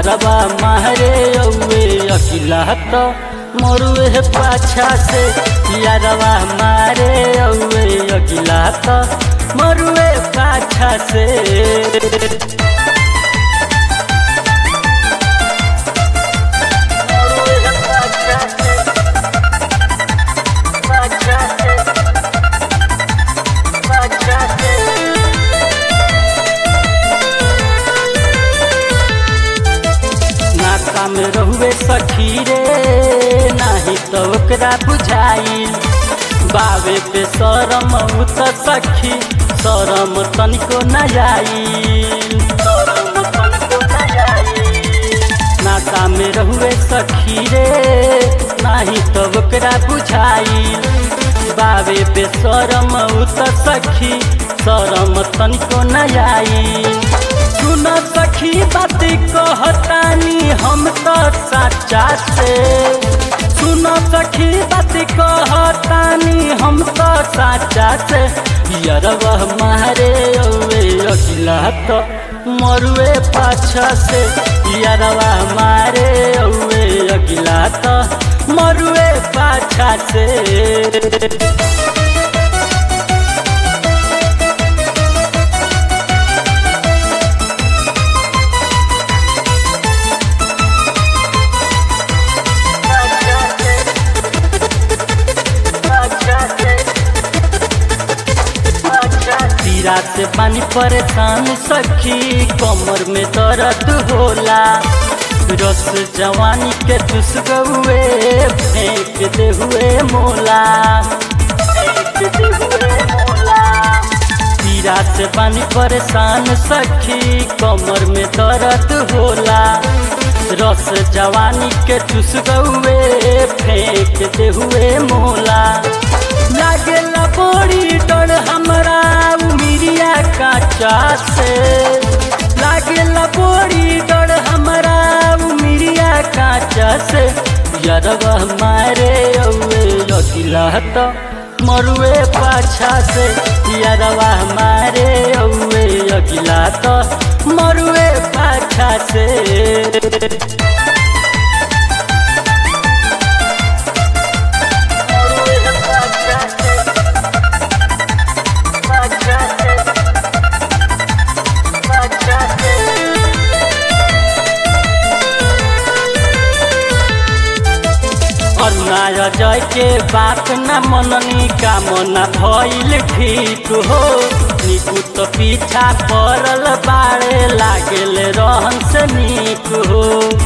यारवा मारे औवे अकिला त मरुए पाछा से यारवा मारे औवे अकिला त मरुए पाछा से नाका में रहुए सखी रे नाही तो ओकरा बुझाइल बावे पे शरम उ त सखी शरम तनिको न आइल नाका में रहुए सखी रे नाही तो ओकरा बुझाइल बावे पे शरम उ त सखी शरम तनिको न आइल सुन सखी बात कहतानी हम तो सच्चा से सुन सखी बात कहतानी हम तो सच्चा से यरवा मारे ओवे अकिला तो मरुए पाछा से यरवा मारे ओवे अकिला तो मरुए पाछा से तीरा से पानी परेशान सखी कमर में दर्द होला रस जवानी के चुस गए फेंक दे हुए मोला तीरा से पानी परेशान सखी कमर में दर्द होला रस जवानी के चुस गए फेंक दे हुए मोला लागेला बड़ी डर हमरा उमिरिया काचा से लागेला बड़ी डर हमरा उमिरिया काचा से यरवा मारे औवे अकिला त मरुए पाछा से यरवा मारे औवे अकिला त मरुए पाछा से अन्याय जय के बात न मननी कामना भइल ठीक हो निकू तो पीछा पड़ल बाड़े लागल रहन से नीक हो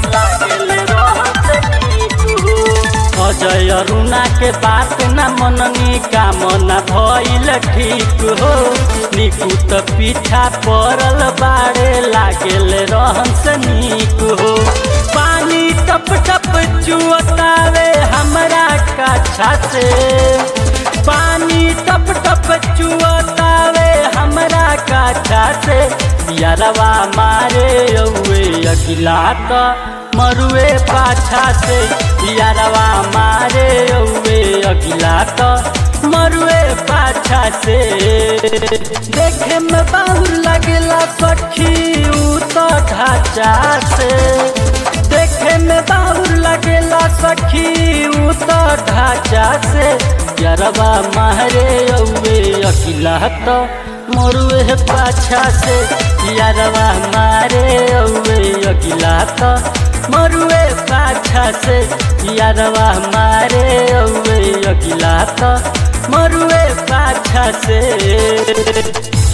अजय अरुणा के बात न मननी कामना भइल ठीक हो निकू तो पीछा पड़ल बाड़े लागल रहन से नीक हो पानी टप टप चुअतावे हमरा काछा से पानी टप टप चुअतावे हमरा काछा से यारवा मारे औवे अगिला त मरुए पाछा से यारवा मारे औवे अगिला त मरुए पाछा से देखे में बाहुर लगेला सखी उ तो ढाचा से देखे में बाहुर लगेला सखी उ तो ढाचा से यरवा मारे औवे अकिला तो मरुए पाछा से यरवा मारे औवे अकिला तो मरुए पाछा से यरवा मारे औवे अकिला तो मरुए पाछा से